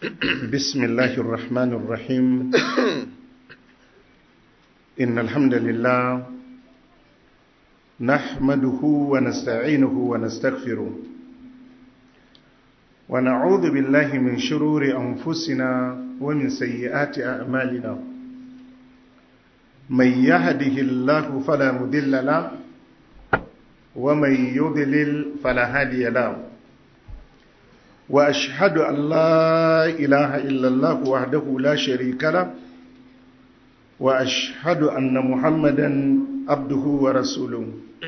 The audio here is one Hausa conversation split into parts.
بسم الله الرحمن الرحيم إن الحمد لله نحمده ونستعينه ونستغفره ونعوذ بالله من شرور أنفسنا ومن سيئات أعمالنا من يهده الله فلا مذل له ومن يضلل فلا هادي له وأشهد أن لا إله إلا الله وحده لا شريك له وأشهد أن محمدا عبده ورسوله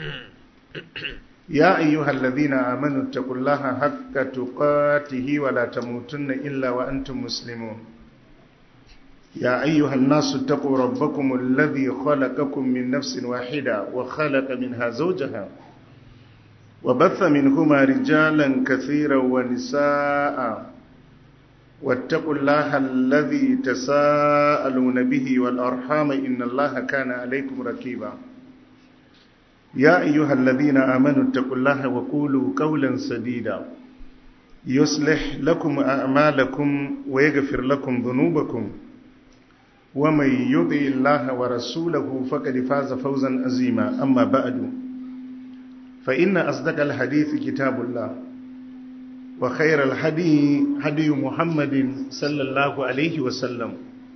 يا أيها الذين آمنوا اتقوا الله حق تقاته ولا تموتن إلا وأنتم مسلمون يا أيها الناس اتقوا ربكم الذي خلقكم من نفس واحدة وخلق منها زوجها وبث منهما رجالا كثيرا ونساء واتقوا الله الذي تساءلون به والأرحام إن الله كان عليكم ركيبا يا أيها الذين آمنوا اتقوا الله وقولوا قولا سديدا يصلح لكم أعمالكم ويغفر لكم ذنوبكم ومن يطع الله ورسوله فقد فاز فوزا عظيما أما بعد فإن أصدق الحديث كتاب الله وخير الهدي هدي محمد صلى الله عليه وسلم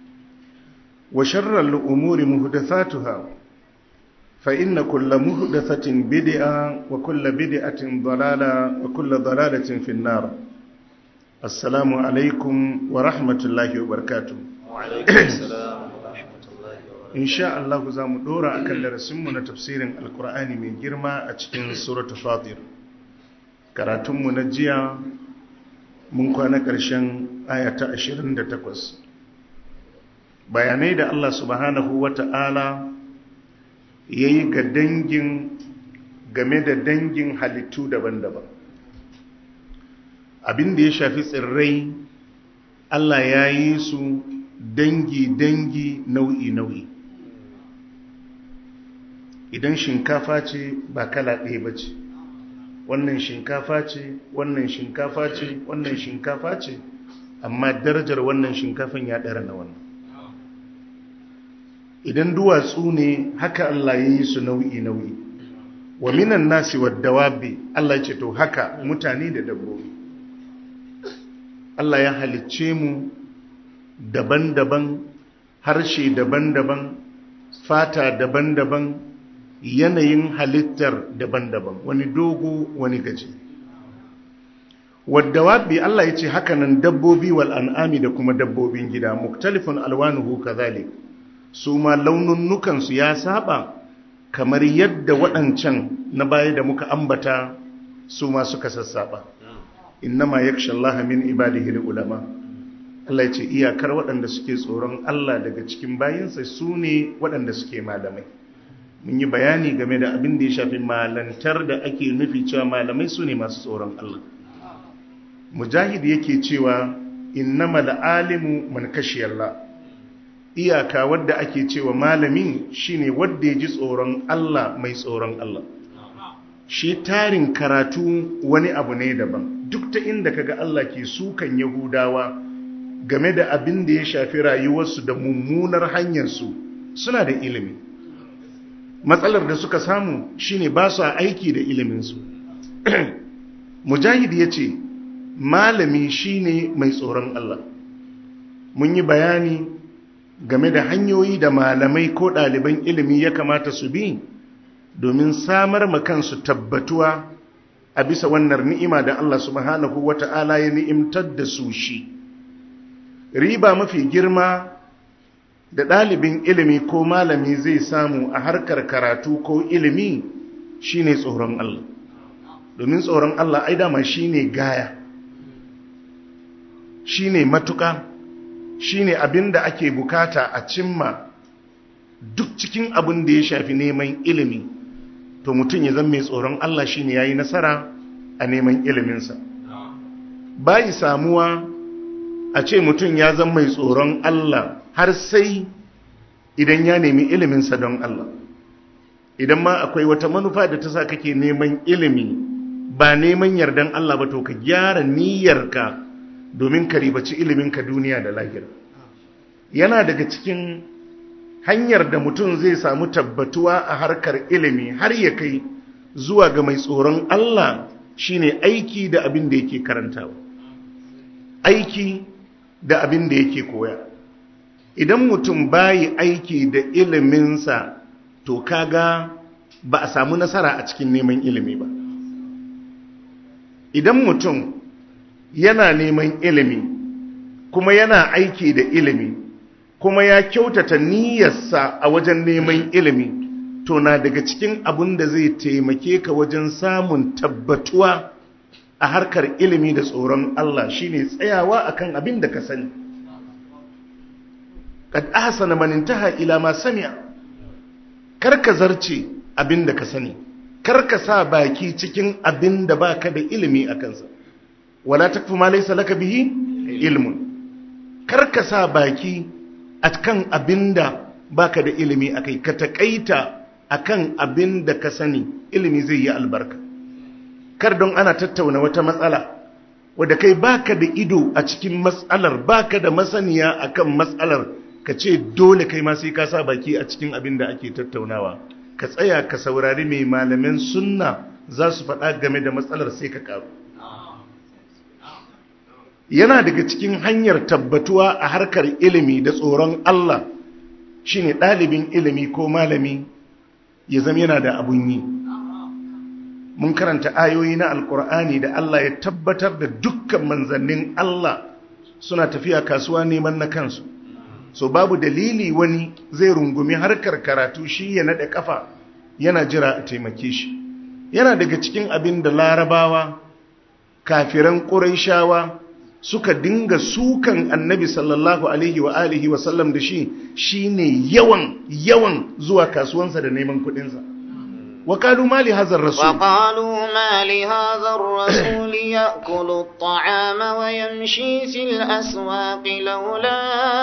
وشر الأمور مهدثاتها فإن كل مهدثة بدعة وكل بدعة ضلالة وكل ضلالة في النار السلام عليكم ورحمة الله وبركاته وعليكم السلام ورحمة الله وبركاته in sha Allah za mu dora a kan darasinmu na tafsirin alkur'ani mai girma a cikin suratu fatir karatunmu na jiya mun kwana ƙarshen ayata 28 bayanai da Allah subhanahu wa ta'ala ya yi ga dangin game da dangin halittu daban-daban abin da ya shafi tsirrai Allah ya yi su dangi-dangi nau'i-nau'i idan shinkafa ce ba kala ɗaya ba ce wannan shinkafa ce wannan shinkafa ce wannan shinkafa ce amma darajar wannan shinkafan ya ɗara na wannan idan duwatsu ne haka Allah ya yi su nau'i-nau'i wa minan nasi wa dawabi Allah ce to haka mutane da dabbobi Allah ya halicce mu daban-daban harshe daban-daban fata daban-daban yanayin halittar daban-daban wani dogo wani gaji wadda wabi Allah ya ce hakanan dabbobi wal an'ami da kuma dabbobin gida muktalifun alwanuhu kazalik su ma laununnukansu ya saba kamar yadda waɗancan na baya da muka ambata su ma suka sassaba innama yakhsha Allah min ibadihi ulama Allah ya ce iyakar waɗanda suke tsoron Allah daga cikin bayinsa su ne waɗanda suke malamai mun yi bayani game da abin da ya shafi malantar da ake nufi cewa malamai su ne masu tsoron Allah mujahid yake cewa innamal alimu man Allah iyaka wadda ake cewa malami shine wadda ya ji tsoron Allah mai tsoron Allah shi tarin karatu wani abu ne daban duk ta inda kaga Allah ke sukan yahudawa game da abin da ya shafi rayuwarsu da mummunar hanyarsu suna da ilimi matsalar da suka samu shine ba su aiki da iliminsu mujahid ya ce malami shine mai tsoron Allah mun yi bayani game da hanyoyi da malamai ko ɗaliban ilimi ya kamata su bi domin samar kansu tabbatuwa a bisa wannan ni'ima da Allah subhanahu wata'ala ya ni'imtar da su shi riba mafi girma da ɗalibin ilimi ko malami zai samu a harkar karatu ko ilimi shine tsoron Allah domin tsoron Allah ai dama shine gaya shine matuka shine abin da ake bukata a cimma duk cikin abin da ya shafi neman ilimi to mutum ya zama mai tsoron Allah shine yayi nasara a neman iliminsa bai samuwa a ce mutum ya zama mai tsoron Allah har sai idan ya nemi iliminsa don Allah idan ma akwai wata manufa da ta sa kake neman ilimi ba neman yardan Allah ba to ka gyara niyyarka domin ka ribaci iliminka duniya da lahira yana daga cikin hanyar da mutum zai samu tabbatuwa a harkar ilimi har ya kai zuwa ga mai tsoron Allah shine aiki da abin da yake karantawa aiki da abin da yake koya idan mutum bayi aiki da iliminsa to kaga ba a samu nasara a cikin neman ilimi ba idan mutum yana neman ilimi kuma yana aiki da ilimi kuma ya kyautata niyyarsa a wajen neman ilimi to na daga cikin abin da zai taimake ka wajen samun tabbatuwa a harkar ilimi da tsoron Allah shine tsayawa akan abin da ka sani kad ahsana man intaha ila ma sami'a karka zarce abin da ka sani karka sa baki cikin abin da baka da ilimi a kansa wala takfu ma laysa laka bihi ilmun karka sa baki akan abin da baka da ilimi akai ka takaita akan abin da ka sani ilimi zai yi albarka kar don ana tattauna wata matsala wadda kai baka da ido a cikin matsalar baka da masaniya akan matsalar ka ce dole kai ma sai ka sa baki a cikin abin da ake tattaunawa ka tsaya ka saurari mai malamin sunna za su faɗa game da matsalar sai ka ƙaru yana daga cikin hanyar tabbatuwa a harkar ilimi da tsoron Allah shine ɗalibin ilimi ko malami ya zama yana da abun yi mun karanta ayoyi na alkur'ani da Allah ya tabbatar da dukkan manzannin Allah suna tafiya kasuwa neman na kansu so babu dalili wani zai rungumi harkar karatu shi ya naɗe ƙafa yana jira a taimake shi yana daga cikin abin da larabawa kafiran ƙuraishawa suka dinga sukan annabi sallallahu alaihi wa alihi wa sallam da shi shine yawan yawan zuwa kasuwansa da neman kuɗinsa وقالوا ما لهذا الرسول وقالوا ما لهذا الرسول يأكل الطعام ويمشي في الأسواق لولا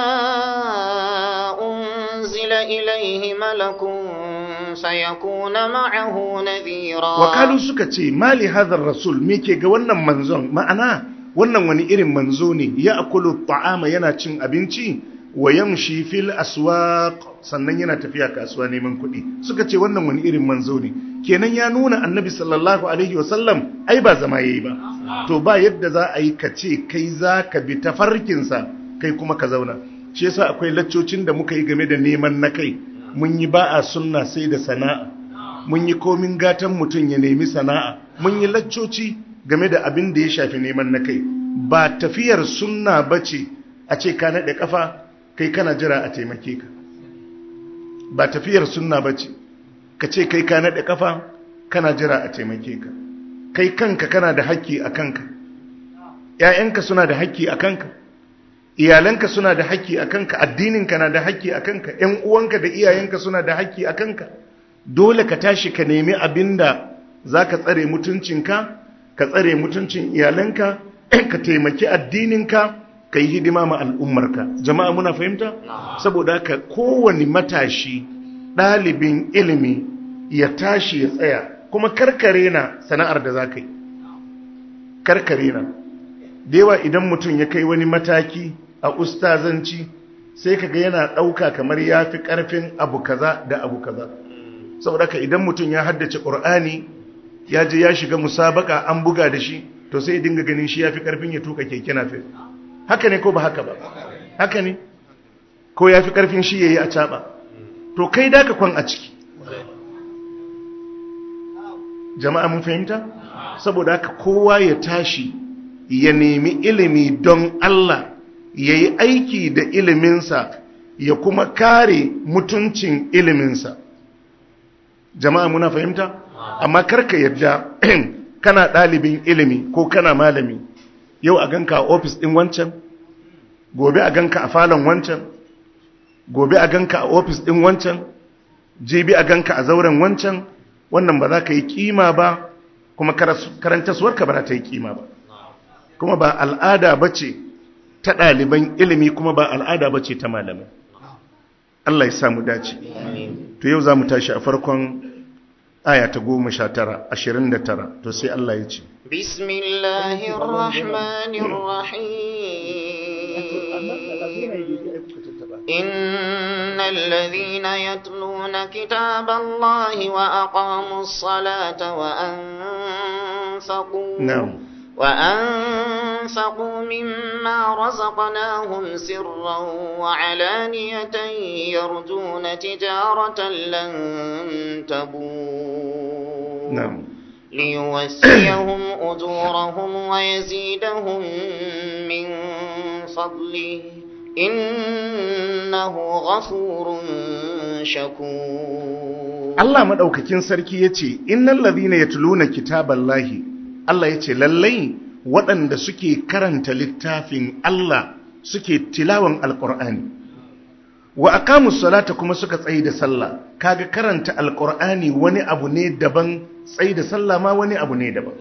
أنزل إليه ملك فيكون معه نذيرا وقالوا سكتي ما لهذا الرسول ميكي قوانا منزون معنا wannan wani irin manzo ne ya akulu ta'ama yana cin abinci wa yamshi fil aswaq sannan yana tafiya kasuwa neman kuɗi suka ce wannan wani irin manzo ne kenan ya nuna annabi sallallahu alaihi wasallam ai ba zama yayi ba to ba yadda za a yi ka ce kai za ka bi tafarkinsa kai kuma ka zauna shi yasa akwai laccocin da muka yi game da neman na kai mun yi ba a sunna sai da sana'a mun yi komin gatan mutum ya nemi sana'a mun yi laccoci game da abin da ya shafi neman na kai ba tafiyar sunna bace a ce ka naɗe kafa kai kana jira a taimake ka ba tafiyar sunna bace ka ce kai ka naɗe kafa kana jira a taimake ka kai kanka kana da haƙƙi a kanka ‘ya'yanka suna da haƙƙi a kanka iyalanka suna da haƙƙi a kanka addininka na da haƙƙi a kanka ‘yan uwanka da iyayenka suna da haƙƙi a kanka dole ka tashi ka nemi abin da za ka tsare mutuncinka ka tsare mutuncin iyalanka ka taimaki addininka ka yi hidima ma al'ummarka jama'a muna fahimta saboda haka kowane matashi ɗalibin ilimi ya tashi ya tsaya kuma karkare na sana'ar da za ka yi karkare na da yawa idan mutum ya kai wani mataki a ustazanci sai kaga yana ɗauka kamar ya fi ƙarfin abu kaza da abu kaza saboda ka idan mutum ya haddace ƙur'ani ya je ya shiga musabaka an buga da shi to sai dinga ganin shi ya fi ƙarfin ya tuka keke nafe haka ne ko ba haka ba haka ne ko ya fi ƙarfin shi ya yi a caɓa to kai da ka kwan a ciki jama'a mun fahimta saboda haka kowa ya tashi ya nemi ilimi don Allah ya yi aiki da iliminsa ya kuma kare mutuncin iliminsa jama'a muna fahimta amma karka yadda kana ɗalibin ilimi ko kana malami yau a ganka a ofis ɗin wancan gobe a ganka a falon wancan gobe a ganka a ofis ɗin wancan jibi a ganka a zauren wancan wannan ba za ka yi kima ba kuma karantaswarka ba za ta yi kima ba kuma ba al'ada ba ce ta ɗaliban ilimi kuma ba al'ada ba ce ta malamai Allah ya samu dace to yau za mu tashi a farkon aya ta goma sha tara ashirin da tara to sai Allah ya ce إن الذين يتلون كتاب الله وأقاموا الصلاة وأنفقوا نعم وأنفقوا مما رزقناهم سرا وعلانية يرجون تجارة لن تبور نعم ليوفيهم أجورهم ويزيدهم من فضله إنه غفور شكور Allah madaukakin sarki yace innal ladhina yatluna kitaballahi Allah yace lallai waɗanda suke karanta littafin Allah suke tilawan alqur'ani wa aqamus salata kuma suka tsayi da sallah kaga karanta alqur'ani wani abu ne daban tsayi da sallah ma wani abu ne daban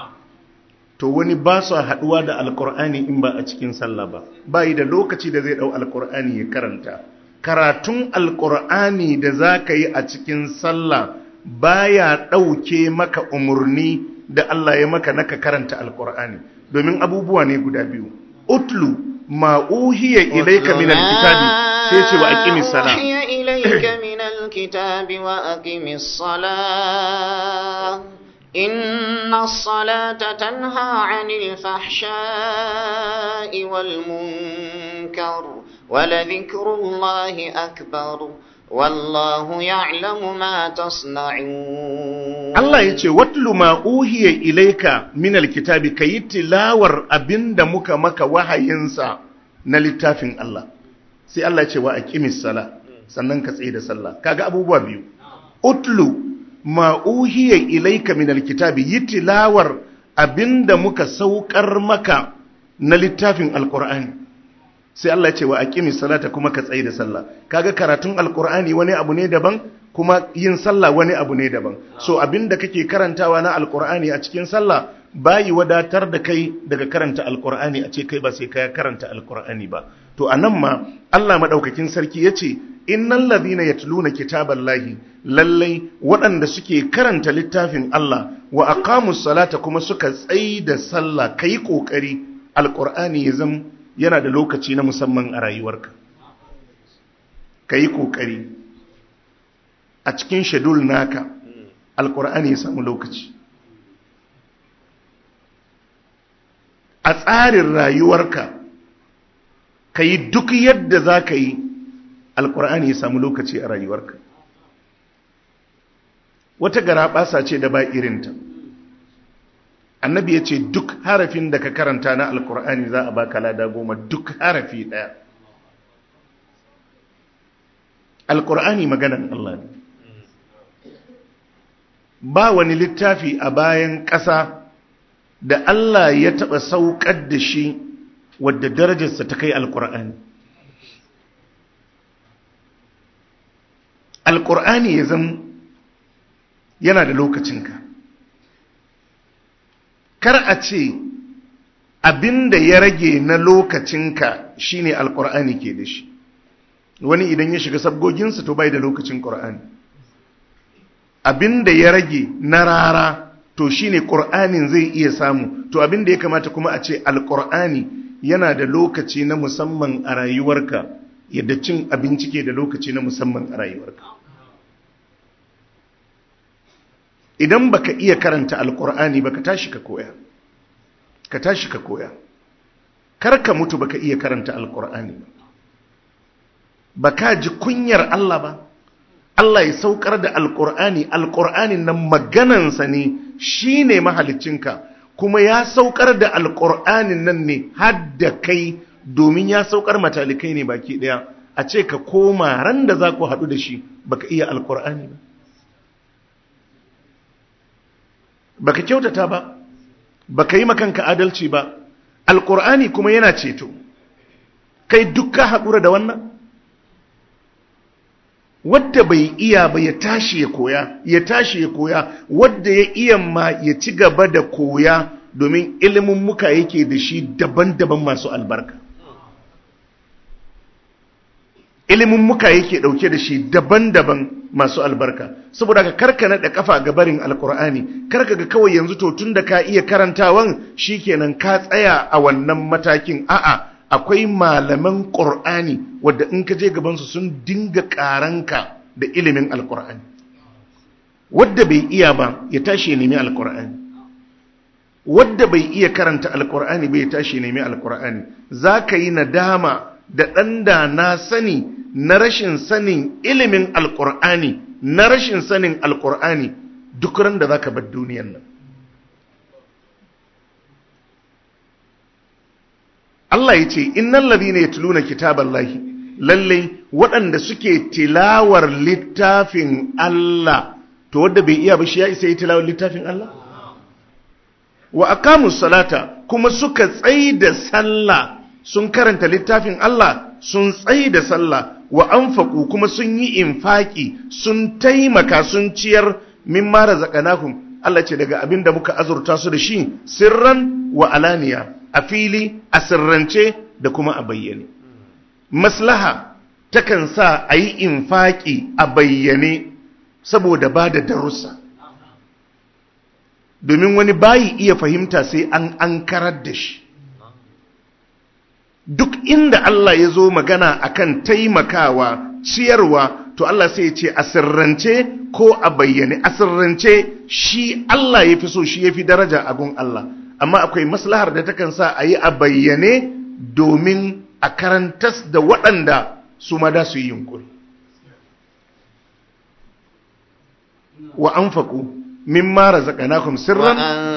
to wani ba su haduwa da alqur'ani in ba a cikin sallah ba bai da lokaci da zai dau alqur'ani ya karanta karatun alqur'ani da zaka yi a cikin sallah baya dauke maka umurni da Allah ya maka naka karanta alqur'ani domin abubuwa ne guda biyu utlu ma uhiya ilayka min alkitabi sai ce wa aqimis sala أوحي إليك من الكتاب وأقم الصلاة إن الصلاة تنهى عن الفحشاء والمنكر ولذكر الله أكبر والله يعلم ما تصنعون Allah ya ce watlu ma uhiya ilayka min alkitabi kayi tilawar abinda muka maka wahayinsa na littafin Allah sai Allah ya ce wa aqimis sala sannan ka tsaye da sallah kaga abubuwa biyu utlu ma uhiya ilayka min alkitabi yi tilawar abinda muka saukar maka na littafin alqur'ani sai Allah ya ce wa aqimi salata kuma ka tsaye da sallah kaga karatun alqur'ani wani abu ne daban kuma yin sallah wani abu ne daban so abinda kake karantawa na alqur'ani a cikin sallah bayi wadatar da kai daga karanta alqur'ani a ce kai ba sai ka karanta alqur'ani ba to anan ma Allah madaukakin sarki yace innal ladhina yatluna kitaballahi lallai waɗanda suke karanta littafin Allah wa aqamus salata kuma suka tsayi da sallah kai kokari alqur'ani ya zama yana da lokaci na musamman a rayuwarka ka yi ƙoƙari a cikin shedul naka alƙur'ani ya samu lokaci a tsarin rayuwarka ka yi duk yadda za ka yi alƙur'ani ya samu lokaci a rayuwarka wata gara ɓasa ce da ba irinta annabi ya ce duk harafin da ka karanta na alkur'ani za a baka lada goma duk harafi ɗaya alkur'ani maganan Allah ne ba wani littafi a bayan ƙasa da Allah ya taɓa saukar da shi wadda darajarsa ta kai alkur'ani alkur'ani ya zama yana da lokacinka kar a ce abinda ya rage na lokacinka shine alkur'ani ke da shi wani idan ya shiga sabgoginsa to bai da lokacin qur'ani abinda ya rage na rara to shine qur'anin zai iya samu to abinda ya kamata kuma a ce alkur'ani yana da lokaci na musamman a rayuwarka yadda cin abinci ke da lokaci na musamman a rayuwarka idan baka iya karanta alkur'ani baka tashi ka koya ka tashi ka koya kar ka mutu baka iya karanta alkur'ani ba baka ji kunyar Allah ba Allah ya saukar da alkur'ani alkur'ani nan maganansa ne shine mahaliccinka kuma ya saukar da alkur'anin nan ne har da kai domin ya saukar matalikai ne baki daya a ce ka koma ran da za ku haɗu da shi baka iya alkur'ani ba baka kyautata ba baka yi makanka adalci ba alkur'ani kuma yana ceto kai dukka haƙura da wannan wadda bai iya ba ya tashi ya koya ya tashi ya koya wadda ya iya ma ya ci gaba da koya domin ilimin muka yake da shi daban-daban masu albarka ilimin muka yake dauke da shi daban-daban masu albarka saboda ka karka naɗa kafa ga barin alkur'ani karka ga kawai yanzu to tun da ka iya karantawan shikenan ka tsaya a wannan matakin a'a akwai malaman ƙur'ani wadda in ka je gabansu sun dinga ƙaranka da ilimin alƙur'ani wadda bai iya ba ya tashi ya nemi alƙur'ani wadda bai iya karanta alƙur'ani bai tashi ya nemi alƙur'ani za ka yi nadama da ɗan da na sani na rashin sanin ilimin alƙur'ani na rashin sanin alƙur'ani duk ran da za ka bar duniyan nan Allah ya ce innan ladina yatluna kitaballahi lalle waɗanda suke tilawar littafin Allah to wanda bai iya ba shi ya isa yi tilawar littafin Allah wa aqamus salata kuma suka tsaida sallah sun karanta littafin Allah sun tsaida sallah wa anfaqu kuma sun yi infaki sun taimaka sun ciyar mimma razaqnahum Allah ce daga abin da muka azurta su da shi sirran wa alaniya a fili a sirrance da kuma a bayyane maslaha takan sa a yi infaki a bayyane saboda ba da darussa domin wani bayi iya fahimta sai an an karar da shi duk inda Allah ya zo magana akan taimakawa ciyarwa to Allah sai ya ce a sirrance ko a bayyane a sirrance shi Allah ya fi so shi ya fi daraja a gun Allah amma akwai maslahar da takan sa a yi a bayyane domin a karantas da waɗanda su ma da su yi yunkuri wa an faƙo min mara zaƙanakun sirran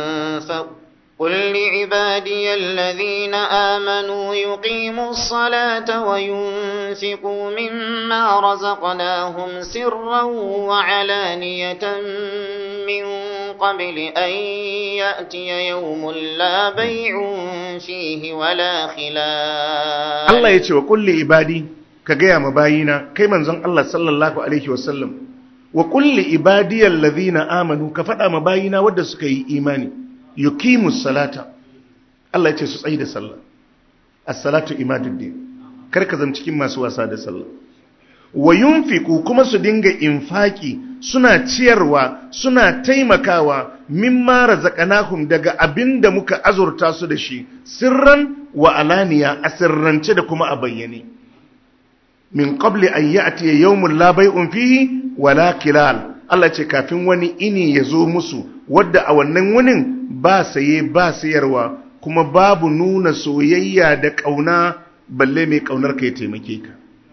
قل لعبادي الذين آمنوا يقيموا الصلاة وينفقوا مما رزقناهم سرا وعلانية من قبل أن يأتي يوم لا بيع فيه ولا خلال الله يتوى قل لعبادي كجيا مباينا كيما زن الله صلى الله عليه وسلم وقل لعبادي الذين آمنوا كفتا مباينا ودسكي إيماني yukimu salata Allah ya ce su tsayi da sallah as-salatu imaduddin kar ka zama cikin masu wasa da sallah wa yunfiqu kuma su dinga infaki suna ciyarwa suna taimakawa mimma razaqnahum daga abinda muka azurta su da shi sirran wa alaniya a sirrance da kuma a bayyane min qabli an ya'ti yawmun la bay'un fihi wala kilal Allah ce kafin wani ini ya zo musu wadda a wannan wunin ba saye ba sayarwa kuma babu nuna soyayya da ƙauna balle mai ƙaunar ka ya taimake ka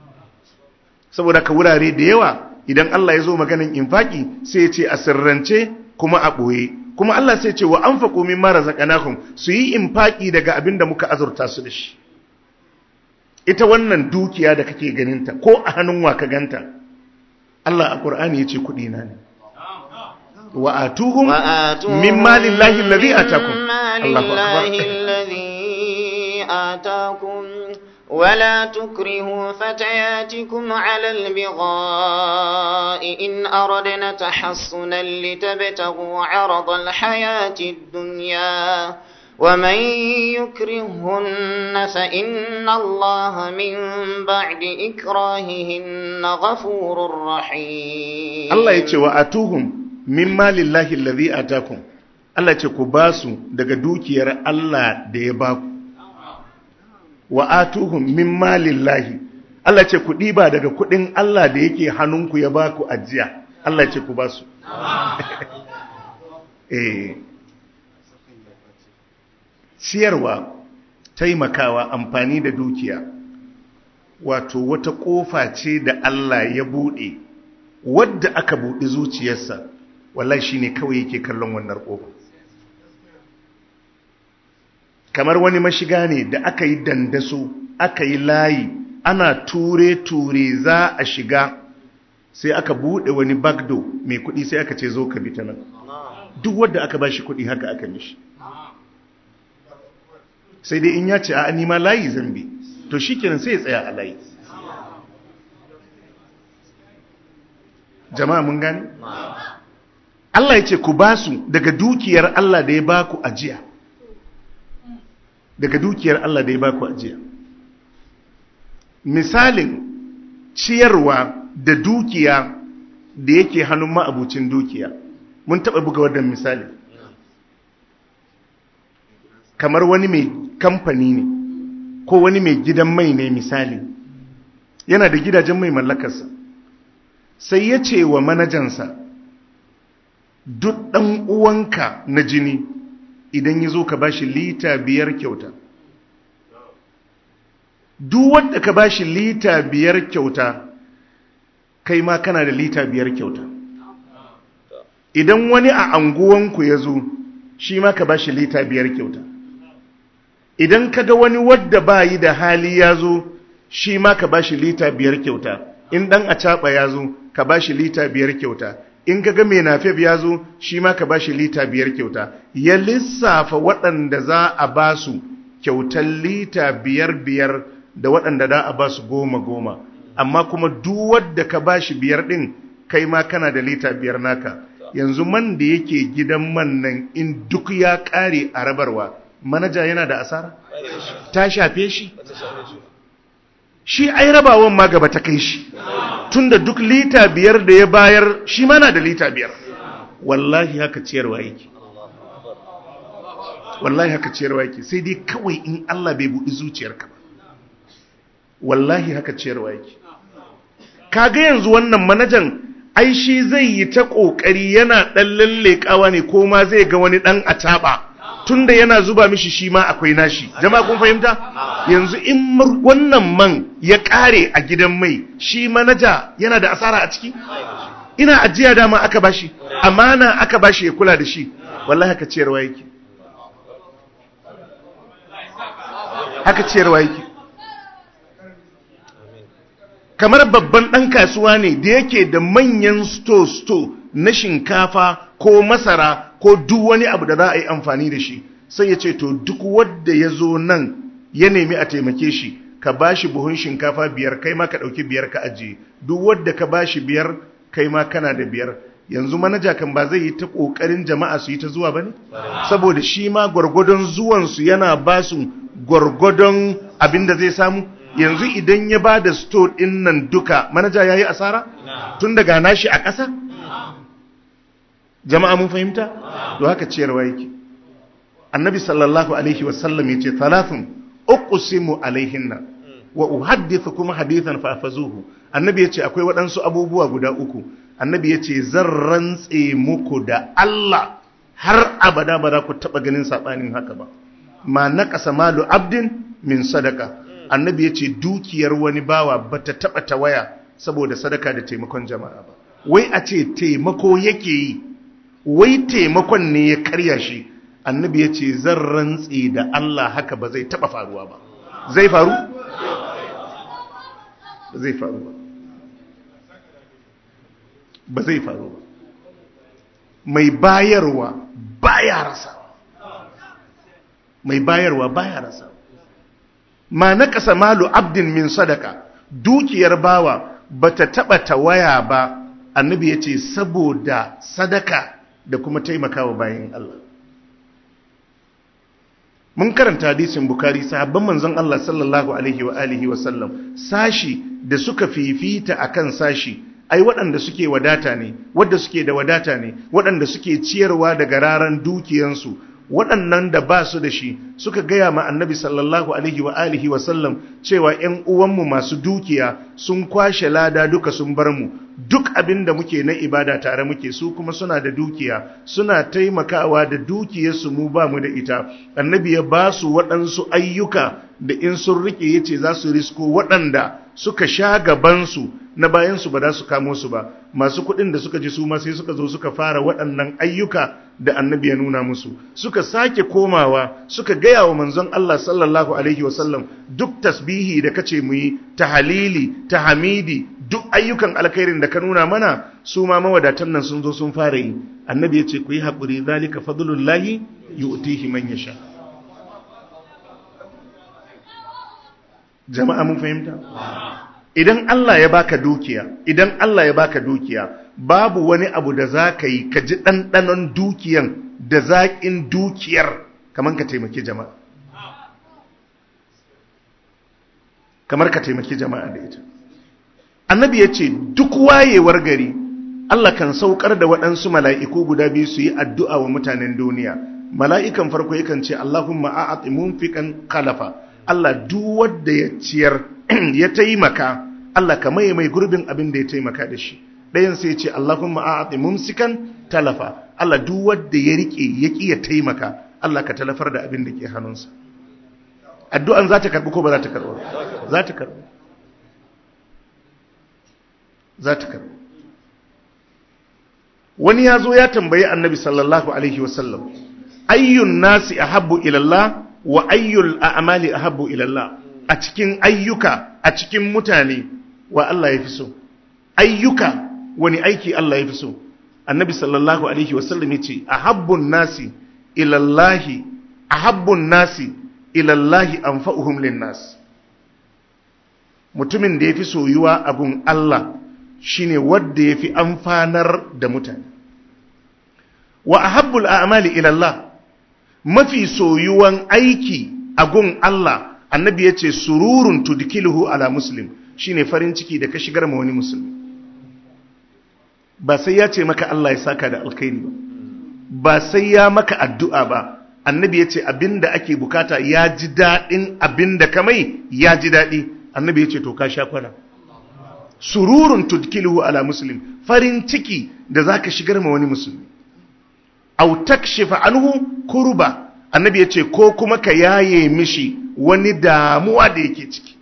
saboda ka wurare da yawa idan Allah ya zo maganin infaki sai ya ce a sirrance kuma a ɓoye kuma Allah sai ce wa an faƙo min mara zaƙanakun su yi infaki daga abin da muka azurta su da shi ita wannan dukiya da kake ganinta ko a hannun wa ka ganta Allah a ƙur'ani ya ce kuɗi na ne وآتوهم من مال الله الذي آتاكم الله أكبر الذي آتاكم ولا تكرهوا فتياتكم على البغاء إن أردنا تحصنا لتبتغوا عرض الحياة الدنيا ومن يكرهن فإن الله من بعد إكراههن غفور رحيم الله يتوى وآتوهم min malillahi allazi atakum Allah ce ku basu daga dukiyar Allah da ya baku wa atuhum min malillahi Allah ce ku diba daga kudin Allah da yake hannunku ya baku ajiya Allah ce ku basu eh ciyarwa taimakawa amfani da dukiya wato wata kofa ce da Allah ya bude wadda aka buɗe zuciyarsa wallahi shine kawai yake kallon wannan ƙofa kamar wani mashiga ne da aka yi dandaso aka yi layi ana ture-ture za a shiga sai aka buɗe wani bagdo mai kuɗi sai aka ce zo ka bi ta nan duk wadda aka ba shi kuɗi haka aka mishi sai dai in ya ce a nima layi zambi to shi kenan sai ya tsaya a layi jama'a mun gani Allah ya ce ku ba su daga dukiyar Allah da ya ba ku ajiya daga dukiyar Allah da ya ba ku ajiya misalin ciyarwa da dukiya da yake hannun ma'abucin dukiya mun taɓa buga wannan misali kamar wani mai kamfani ne ko wani mai gidan mai ne misali yana da gidajen mai mallakarsa sai ya ce wa manajansa duk ɗan uwanka na jini idan ya zo ka ba shi lita biyar kyauta duk wadda ka ba shi lita biyar kyauta kai ma kana da lita biyar kyauta idan wani a anguwanku ya zo shi ma ka ba shi lita biyar kyauta idan ka ga wani wadda ba yi da hali ya zo shi ma ka ba shi lita biyar kyauta in ɗan a caɓa ya zo ka ba shi lita biyar kyauta in ka ga mai nafef ya zo shi ma ka ba shi lita biyar kyauta ya lissafa waɗanda za a ba su kyautar lita biyar biyar da waɗanda za a ba su goma goma amma kuma duk wadda ka ba shi biyar ɗin kai ma kana da lita biyar naka yanzu man da yake gidan man nan in duk ya ƙare a rabarwa manaja yana da asara ta shafe shi shi ai rabawan ma gaba ta kai shi tunda duk lita biyar da ya bayar shi mana da lita biyar wallahi haka ciyarwa yake wallahi haka ciyarwa yake sai dai kawai in Allah bai buɗi zuciyarka ba wallahi haka ciyarwa yake kaga yanzu wannan manajan ai shi zai yi ta kokari yana dan lallekawa ne ko ma zai ga wani dan ataba tunda yana zuba mishi shi ma akwai nashi jama'a kun fahimta yanzu in wannan man ya kare a gidan mai shi manaja yana da asara a ciki ina ajiya dama aka bashi amana aka bashi ya kula da shi wallahi haka ciyarwa yake haka ciyarwa yake kamar babban ɗan kasuwa ne da yake da manyan sto-sto na shinkafa ko masara ko duk wani abu da za a yi amfani da shi sai ya ce to duk wadda ya zo nan ya nemi a taimake shi ka ba shi buhun shinkafa biyar kai ma ka ɗauki biyar ka ajiye duk wadda ka ba shi biyar kai ma kana da biyar yanzu manaja kan ba zai yi ta ƙoƙarin jama'a su yi ta zuwa ba ne saboda shi ma gwargwadon zuwansu yana ba su gwargwadon abin da zai samu yanzu idan ya ba da store ɗin nan duka manaja ya yi asara tun daga nashi a ƙasa jama'a mun fahimta to haka ciyarwa yake annabi sallallahu alaihi wasallam ya ce talatin uqsimu alaihinna wa uhaddithu kuma hadithan fafazuhu annabi ya ce akwai waɗansu abubuwa guda uku annabi ya ce zan rantse muku da Allah har abada ba za ku taɓa ganin saɓanin haka ba ma naƙasa malu abdin min sadaka annabi ya ce dukiyar wani bawa ba ta taɓa tawaya saboda sadaka da taimakon jama'a ba wai a ce taimako yake yi wai taimakon ne ya karya shi annabi ya ce zan rantse da Allah haka ba zai taɓa faruwa ba zai faru? ba zai faru ba ba zai faru ba mai bayarwa baya rasa mai bayarwa baya rasa ma na kasa malu abdin min sadaka dukiyar bawa bata taba tawaya ba annabi yace saboda sadaka da kuma taimakawa bayan Allah mun karanta hadisin bukari sahabban manzon Allah sallallahu alaihi wa alihi wa sallam sashi da suka fifita akan sashi ai waɗanda suke wadata ne wadda suke da wadata ne waɗanda suke ciyarwa daga raran dukiyansu waɗannan da ba su da shi suka gaya ma annabi sallallahu alaihi wa alihi wa sallam cewa ‘yan uwanmu masu dukiya sun kwashe lada duka sun bar mu duk abin da muke na ibada tare muke su kuma suna da dukiya suna taimakawa da dukiyarsu mu ba mu da ita annabi ya ba su waɗansu ayyuka da in sun rike ya ce za su risko waɗanda suka sha gabansu na bayansu ba za su kamo su ba masu kuɗin da suka ji su ma sai suka zo suka fara waɗannan ayyuka da annabi ya nuna musu suka sake komawa suka gaya wa manzon Allah sallallahu alaihi wasallam duk tasbihi da kace mu yi tahalili tahmidi duk ayyukan alkhairin da ka nuna mana su ma mawadatan nan sun zo sun fara yi annabi ya ce ku yi haƙuri zalika fadlullahi yu'tihi man yasha jama'a mun fahimta idan Allah ya baka dukiya idan Allah ya baka dukiya babu wani abu da za ka yi ka ji ɗanɗanon dukiyan da zaƙin dukiyar kamar ka taimaki jama'a kamar ka taimaki jama'a da ita annabi ya ce duk wayewar gari Allah kan saukar da waɗansu mala'iku guda biyu su yi addu'a wa mutanen duniya mala'ikan farko yakan ce Allahumma a'ati munfiqan khalafa Allah duk wanda ya ciyar ya taimaka Allah ka maye mai gurbin abin da ya taimaka da shi ɗayan sai ya ce Allahumma a'ati mumsikan talafa Allah duk wanda ya rike ya ki ya taimaka Allah ka talafar da abin da ke hannunsa addu'an za ta karbi ko ba za ta karbi za ta karbi za ta karbi wani ya zo ya tambayi annabi sallallahu alaihi wasallam ayyun nasi ahabbu ilallah wa ayyul a'mali ahabbu ilallah a cikin ayyuka a cikin mutane wa Allah ya fi so ayyuka wani aiki Allah ya fi so annabi sallallahu alaihi wasallam yace ahabbun nasi ilallahi ahabbun nasi ilallahi anfa'uhum linnas mutumin da yafi soyuwa abun Allah shine wanda yafi amfanar da mutane wa ahabbul a'mali ilallah mafi soyuwan aiki a gun Allah annabi ya ce sururun tudkiluhu ala muslim shine farin ciki da ka shigar ma wani musulmi ba sai ya ce maka Allah ya saka da alkhairi ba ba sai ya maka addu'a ba annabi ya ce abinda ake bukata ya ji daɗin abinda ka mai ya ji daɗi annabi ya ce to ka sha kwana sururun tudkiluhu ala muslim farin ciki da zaka shigar ma wani musulmi au takshifa anhu kurba annabi yace ko kuma ka yaye mishi wani damuwa da yake ciki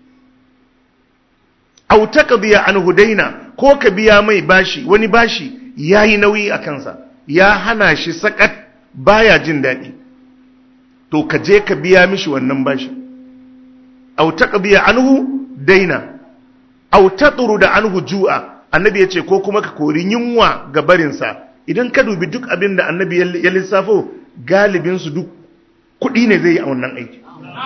au taqdiya anhu daina ko ka biya mai bashi wani bashi yayi nauyi a kansa ya hana shi sakat baya jin daɗi to ka je ka biya mishi wannan bashi au taqdiya anhu daina au da anhu ju'a annabi yace ko kuma ka kori yunwa ga barinsa idan ka dubi duk abin da annabi ya lissafo galibinsu duk kuɗi ne zai yi a wannan aiki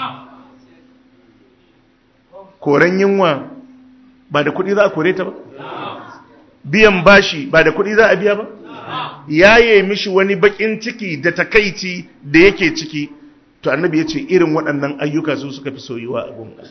koren yunwa ba da kuɗi za a kore ta ba biyan bashi ba da kuɗi za a biya ba yaye mishi wani bakin ciki da takaici da yake ciki to annabi ya ce irin waɗannan ayyuka su suka fi soyuwa a gunga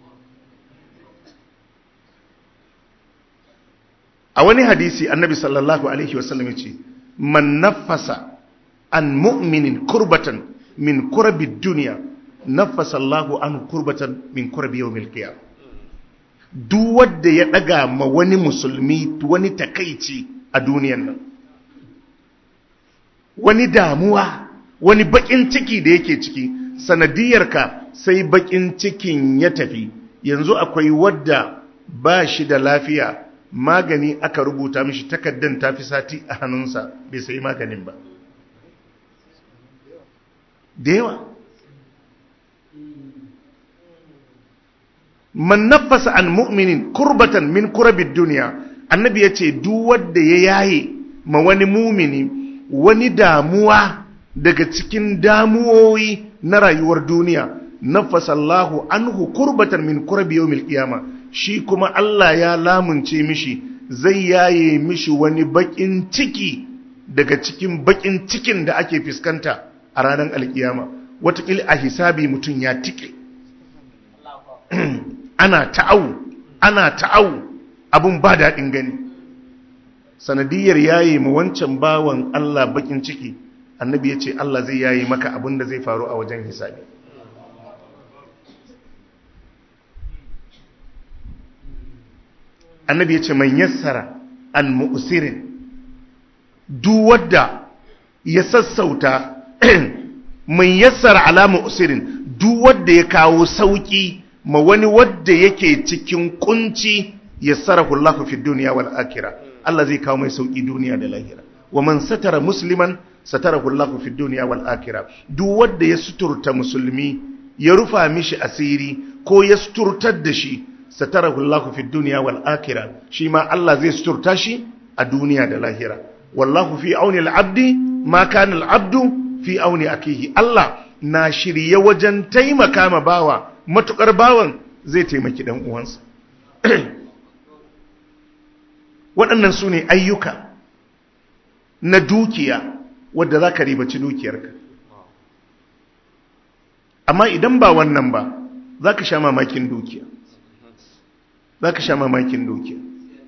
a wani hadisi annabi sallallahu alaihi wasallam yace man nafasa an mu'minin kurbatan min kurabi dunya nafasa Allahu an kurbatan min kurabi yawmil qiyamah duk wanda ya daga ma wani musulmi wani takaici a duniyan nan wani damuwa wani bakin ciki da yake ciki sanadiyarka sai bakin cikin ya tafi yanzu akwai wadda ba shi da lafiya magani aka rubuta mishi takaddan tafi sati a hannunsa bai sayi maganin ba da yawa man nafasa an mu'minin kurbatan min kurabid duniya annabi ya ce duk wanda ya yaye ma wani mumini wani damuwa daga cikin damuwoyi na rayuwar duniya nafasa Allahu anhu kurbatan min kurabi yawmil qiyamah shi kuma Allah ya lamunce mishi zai yaye mishi wani bakin ciki daga cikin bakin cikin da ake fuskanta a ranar alkiyama watakila a hisabi mutum ya tike ana ta'au ana ta'au abun ba daɗin gani sanadiyar yaye ma wancan bawan Allah bakin ciki annabi ya ce Allah zai yaye maka abin da zai faru a wajen hisabi annabi ya ce man yassara an mu'sirin duk wadda ya sassauta man yassara ala mu'sirin duk wadda ya kawo sauki ma wani wadda yake cikin kunci yassarahu Allah fi dunya wal akhirah Allah zai kawo mai sauki duniya da lahira wa man satara musliman satarahu Allah fi dunya wal akhirah duk wadda ya suturta musulmi ya rufa mishi asiri ko ya suturtar da shi satarahu Allah fi dunya wal akhirah shi ma Allah zai suturta shi a duniya da lahira wallahu fi auni al-abdi ma kana al-abdu fi auni akihi Allah na shirye wajen taimaka ma bawa matukar bawan zai taimaki dan uwansa waɗannan su ne ayyuka na dukiya wadda za ka ribaci dukiyarka amma idan ba wannan ba za ka sha mamakin dukiya za ka sha mamakin dukiya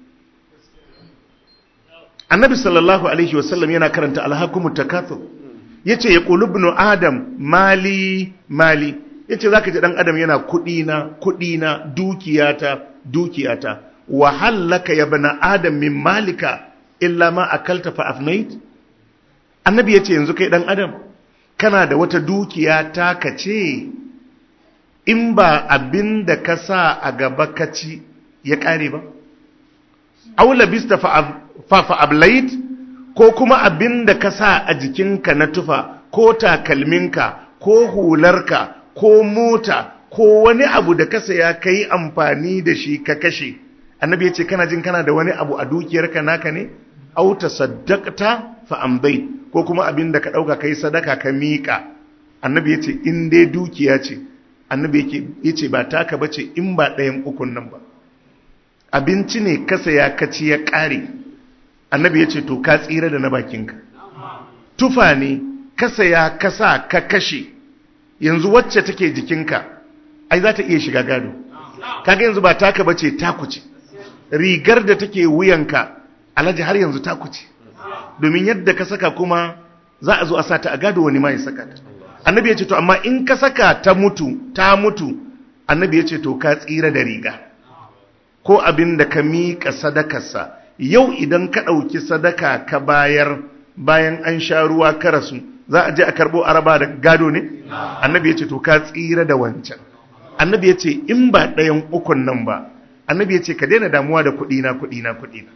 annabi sallallahu alaihi wasallam yana karanta alhakumu takathur yace ya qulubnu adam mali mali yace zaka ji dan adam yana kudi na kudi na dukiyata dukiyata wa hallaka ya bana adam min malika illa ma akalta fa afnait annabi yace yanzu kai dan adam kana da wata dukiya ta kace in ba abin da ka sa a gaba ka ci ya kare ba aula bista fa fa ablait ko kuma abin da ka sa a jikinka na tufa ko takalminka ko hularka ko mota ko wani abu da ka saya ka yi amfani da shi ka kashe annabi ya ce kana jin kana da wani abu a dukiyarka naka ne auta saddaqta fa ambai ko kuma abin da ka dauka kai sadaka ka miƙa annabi ya ce in dai dukiya ce annabi yake yace ba taka bace in ba ɗayan ukun nan ba abinci ne ka saya ka ci ya ƙare annabi ya ce to ka tsira da na bakinka tufa ne ka saya ka sa ka kashe yanzu wacce take jikinka ai za ta iya shiga gado kaga yanzu ba taka bace taku ce rigar da take wuyanka alhaji har yanzu taku ce domin yadda ka saka kuma za a zo a sata a gado wani ma ya saka ta annabi ya ce to amma in ka saka ta mutu ta mutu annabi ya ce to ka tsira da riga ko abin da ka miƙa sadakarsa yau idan ka ɗauki sadaka ka bayar bayan an sha ruwa ka rasu za a je a karɓo araba da gado ne annabi ya ce to ka tsira da wancan annabi ya ce in ba ɗayan ukun nan ba annabi ya ce ka daina damuwa da kuɗina kuɗina kuɗina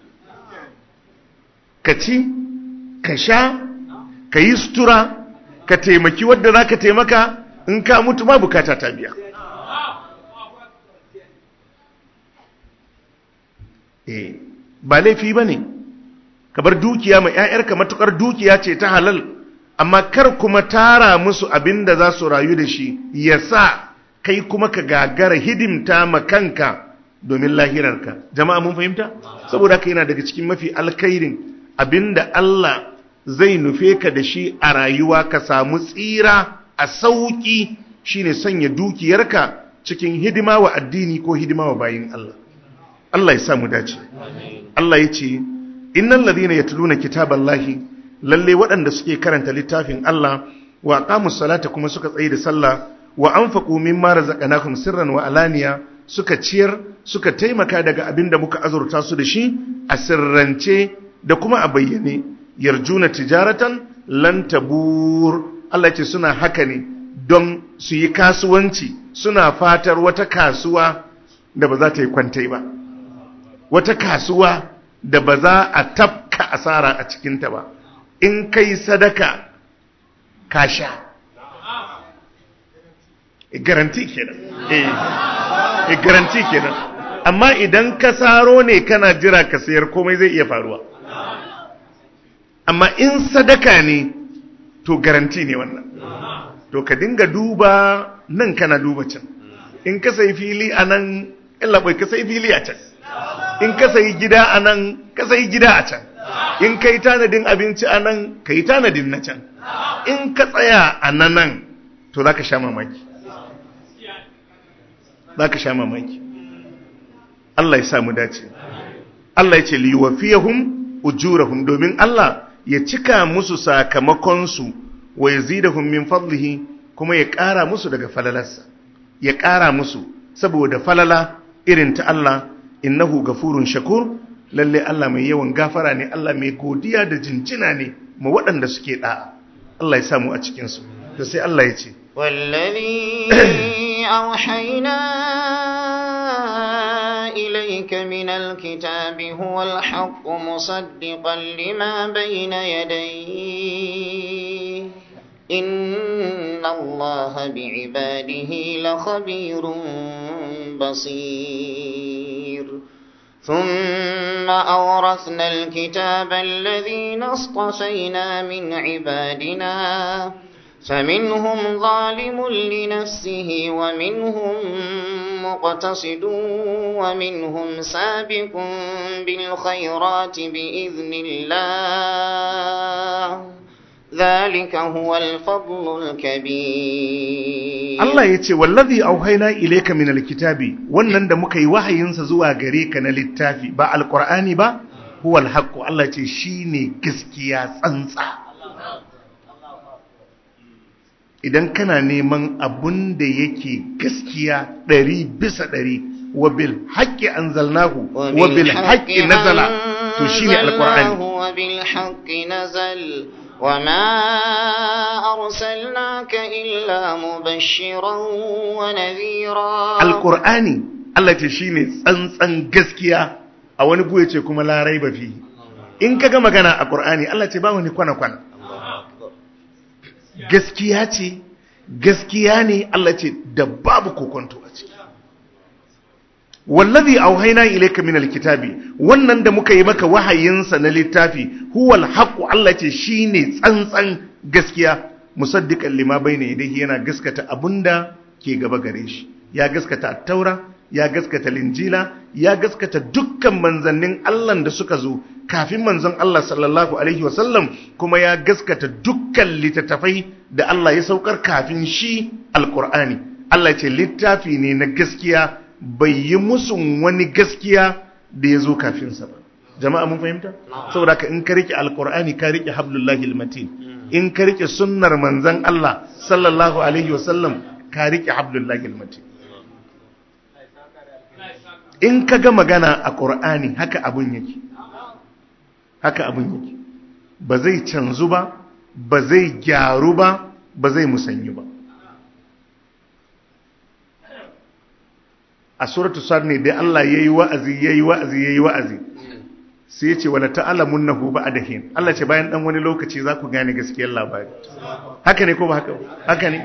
ka ci ka sha ka yi sutura ka taimaki wadda za ka taimaka in ka mutu ma bukata ta biya eh ba laifi ba ne ka bar dukiya mai 'ya'yarka matukar dukiya ce ta halal amma kar kuma tara musu abin da za su rayu da shi ya sa kai kuma ka gagara hidimta ma kanka domin lahirarka jama'a mun fahimta saboda haka yana daga cikin mafi alkhairin abinda Allah zai nufe ka da shi a rayuwa ka samu tsira a sauki shine sanya dukiyarka cikin hidima wa addini ko hidima wa bayin Allah Allah ya samu dace Allah ya ce innal ladhina yatluna kitaballahi lalle waɗanda suke karanta littafin Allah wa aqamus salata kuma suka tsaye da sallah wa anfaqu mimma razaqnahum sirran wa alaniya suka ciyar suka taimaka daga abin da muka azurta su da shi a sirrance da kuma a bayyane yarjuna tijaratan lan tabur Allah ce suna haka ne don su yi kasuwanci suna fatar wata kasuwa da ba za ta yi kwantai ba wata kasuwa da ba za a tafka asara a cikinta ba in kai sadaka ka sha garanti kenan eh garanti kenan amma idan ka saro ne kana jira ka sayar komai zai iya faruwa amma in sadaka ne to garanti ne wannan to ka dinga duba nan kana duba can in ka sayi fili a nan bai ka sayi fili a can in ka sayi gida a nan ka sayi gida a can in ka yi tanadin abinci a nan ka yi tanadin na can in ka tsaya a nan nan to za ka sha mamaki za ka sha mamaki Allah ya samu dace Allah ya ce liwafiyahum ujurahum domin Allah ya cika musu sakamakonsu wa yazidahum min fadlihi kuma ya ƙara musu daga falalarsa ya ƙara musu saboda falala irin ta Allah innahu gafurun shakur lalle Allah mai yawan gafara ne Allah mai godiya da jinjina ne ma waɗanda suke da'a Allah ya samu a cikin su to sai Allah ya ce والذي أوحينا إليك من الكتاب هو الحق مصدقا لما بين يديه إن الله بعباده لخبير بصير ثم أورثنا الكتاب الذين اصطفينا من عبادنا فمنهم ظالم لنفسه ومنهم مقتصد ومنهم سابق بالخيرات بإذن الله ذلك هو الفضل الكبير Allah ya ce wallazi auhaina ilayka min alkitabi wannan da muka yi wahayinsa zuwa gare ka na littafi ba alqur'ani ba huwa alhaq Allah ya ce shine gaskiya tsantsa idan kana neman abun da yake gaskiya ɗari bisa ɗari wa bil haqqi anzalnahu wa bil haqqi nazala to shine alqur'ani وبالحق نزل وما أرسلناك إلا مبشرا ونذيرا alqur'ani Allah ce shine tsantsan gaskiya a wani buye ce kuma larai ba fi in kaga magana a qur'ani Allah ce ba wani kwana kwana gaskiya ce gaskiya ne Allah ce da babu kokonto a ciki wallazi auhayna ilayka minal kitabi wannan da muka yi maka wahayinsa na littafi huwal haqqu Allah ce shine tsantsan gaskiya musaddiqan lima bayna yadayhi yana gaskata abunda ke gaba gare shi ya gaskata at-taura ya gaskata linjila ya gaskata dukkan manzannin Allah da suka zo kafin manzon Allah sallallahu alaihi wasallam kuma ya gaskata dukkan littattafai da Allah ya saukar kafin shi alqur'ani Allah ce littafi ne na gaskiya bai yi musun wani gaskiya da ya zo kafinsa ba jama'a mun fahimta saboda ka in ka rike alqur'ani ka rike hablullahi almatin in ka rike sunnar manzon Allah sallallahu alaihi wasallam ka rike hablullahi almatin in ka ga magana a ƙur'ani haka abun yake haka abun yake ba zai canzu ba ba zai gyaru ba ba zai musanyu ba a suratu sad ne dai Allah yayi wa'azi yayi wa'azi yayi wa'azi sai ya ce wala ta'lamunnahu ba'dahin Allah ce bayan dan wani lokaci za ku gane gaskiyar labari haka ne ko ba haka haka ne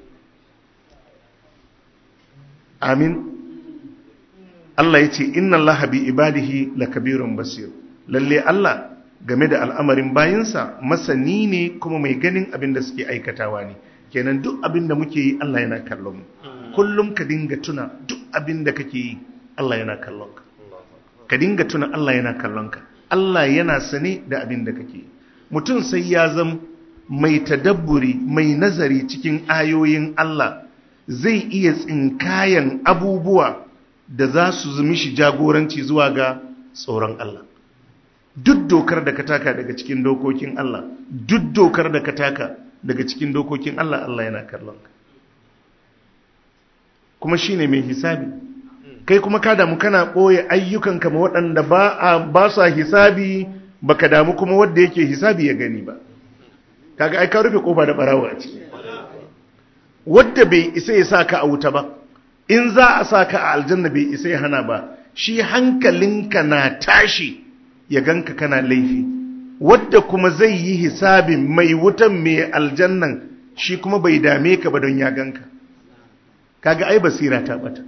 amin Allah ya ce inna Allah bi ibadihi lakabirun basir lalle Allah game da al'amarin bayinsa masani ne kuma mai ganin abin da suke aikatawa ne kenan duk abin da muke yi Allah yana kallon mu kullum ka dinga tuna duk abin da kake yi Allah yana kallon ka ka dinga tuna Allah yana kallon ka Allah yana sane da abin da kake yi mutum sai ya zama mai tadabburi mai nazari cikin ayoyin Allah zai iya tsinkayan abubuwa da za su zumi shi jagoranci zuwa ga tsoron Allah duk dokar da ka taka daga cikin dokokin Allah duk dokar da ka taka daga cikin dokokin Allah Allah yana kallon ka kuma shine mai hisabi kai kuma ka damu kana ɓoye ayyukanka ma waɗanda ba a ba sa hisabi baka damu kuma wanda yake hisabi ya gani ba kaga ai ka rufe kofa da barawo a ciki wanda bai isa ya sa ka a wuta ba in za a sa ka a aljanna bai isa ya hana ba shi hankalinka na tashi ya ganka kana laifi wadda kuma zai yi hisabin mai wutan mai aljannan shi kuma bai dame ka ba don ya ganka kaga ai basira ta bata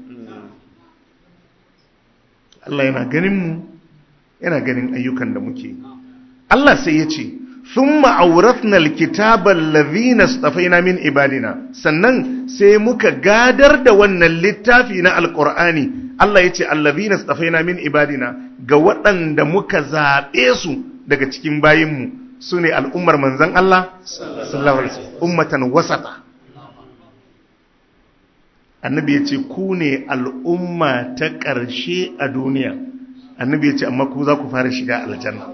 Allah yana ganin mu yana ganin ayyukan da muke Allah sai ya ce thumma awrathna alkitaba alladhina istafaina min ibadina sannan sai muka gadar da wannan littafi na alqur'ani Allah yace alladhina istafaina min ibadina ga waɗanda muka zabe su daga cikin bayinmu sune al'ummar manzon Allah sallallahu alaihi wasallam ummatan wasata annabi yace ku ne al'umma ta ƙarshe a duniya annabi yace amma ku za ku fara shiga aljanna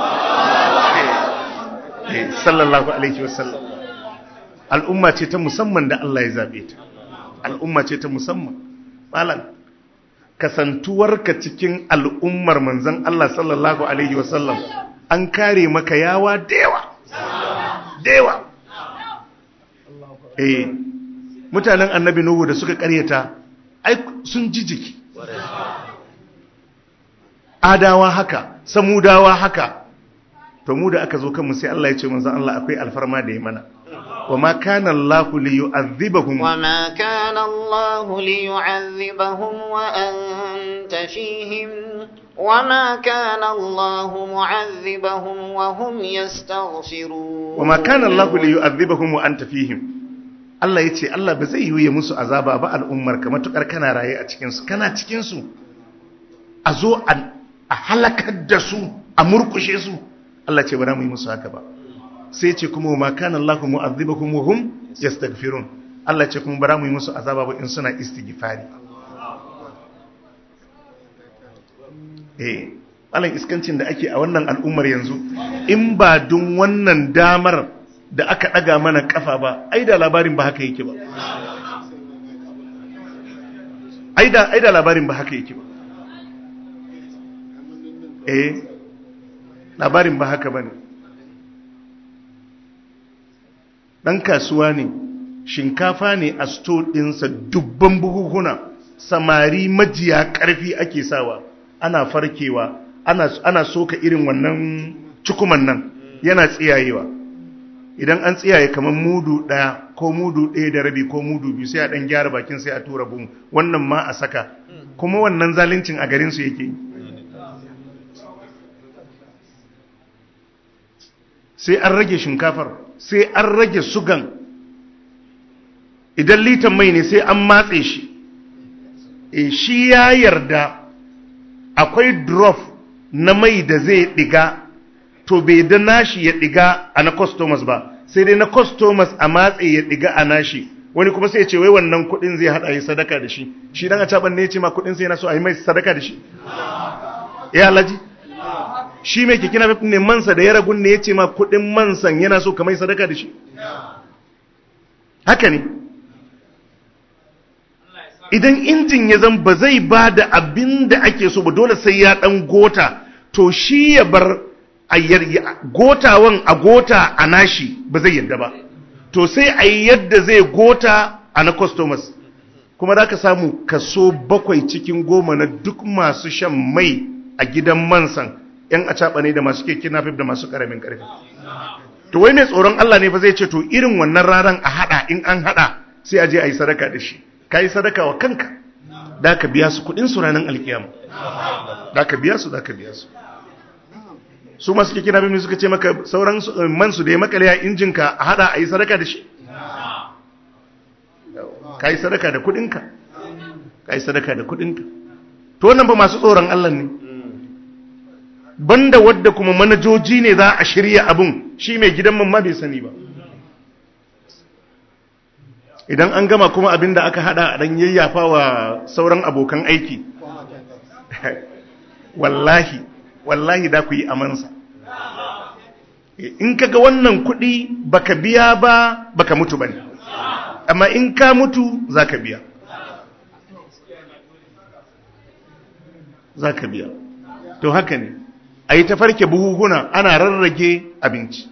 sallallahu alaihi wasallam al'umma ce ta musamman da Allah ya zabe ta al'umma ce ta musamman malam kasantuwarka cikin al'ummar manzon Allah sallallahu alaihi wasallam an kare maka yawa dewa dewa eh mutanen annabi nuhu da suka karyata ai sun ji jiki adawa haka samudawa haka to mu da aka zo kanmu sai Allah ya ce manzon Allah akwai alfarma da ya mana wama kana Allah li yu'adhibahum wama kana Allah li yu'adhibahum wa anta fihim wama kana Allah mu'adhibahum wa hum yastaghfirun wama kana Allah li yu'adhibahum wa anta fihim Allah ya ce Allah ba zai yi musu azaba ba al'ummar ka matukar kana raye a cikin su kana cikin su a zo a halakar da su a murkushe su Allah ce ba za mu yi musu haka ba sai ce kuma ma kana Allah mu'azzibakum wa hum yastaghfirun Allah ce kuma ba za mu yi musu azaba ba in suna istighfari eh malan iskancin da ake a wannan al'ummar yanzu in ba dun wannan damar da aka ɗaga mana ƙafa ba ai da labarin ba haka yake ba ai da ai da labarin ba haka yake ba eh labarin ba haka bane dan kasuwa ne shinkafa ne a sto ɗinsa dubban buhuhuna samari majiya ƙarfi ake sawa ana farkewa ana, ana soka irin wannan cukuman nan yana tsiyayewa idan an tsiyaye kamar mudu ɗaya ko mudu ɗaya da rabi ko mudu biyu sai a ɗan gyara bakin sai a tura bum wannan ma a saka kuma wannan zalincin a garinsu yake yi sai an rage shinkafar sai an rage sugan idan litan mai ne sai an matse shi e shi ya yarda akwai drop na mai da zai diga to bai da nashi ya diga a na customers ba sai dai na customers a matse ya diga a nashi wani kuma sai ya ce wai wannan kudin zai hada yi sadaka da shi shi dan a caban ne ya ce ma kudin sai yana so a yi mai sadaka da shi ya alaji shi mai keke na ne mansa da ya ragun ne ya ce ma kudin mansan yana so ka mai sadaka da shi haka ne idan injin ya zan ba zai ba da abin da ake so ba dole sai ya dan gota to shi ya bar gotawan a gota a nashi ba zai yadda ba to sai a yi yadda zai gota a na customers kuma za ka samu kaso bakwai cikin goma na duk masu shan mai a gidan mansan yan acaɓa ne da masu keke nafif da masu ƙaramin ƙarfi to wai mai tsoron Allah ne fa zai ce to irin wannan ranar a haɗa in an haɗa sai a je a yi sadaka da shi ka yi sadaka wa kanka da ka biya su kudin su ranar alkiyama da ka biya su da ka biya su su masu keke na bimini suka ce maka sauran man su da ya makale a injinka a hada a yi sadaka da shi ka yi sadaka da kudinka ka yi sadaka da kudinka to wannan ba masu tsoron Allah ne banda wadda kuma manajoji ne za a shirya abun shi mai gidan man ma bai sani ba idan an gama kuma abin da aka hada a dan yayyafa wa sauran abokan aiki wallahi wallahi da ku yi amansa in kaga wannan kuɗi baka biya ba baka mutu bane amma in ka mutu zaka biya zaka biya to haka ne a yi ta farke buhuhuna ana rarrage abinci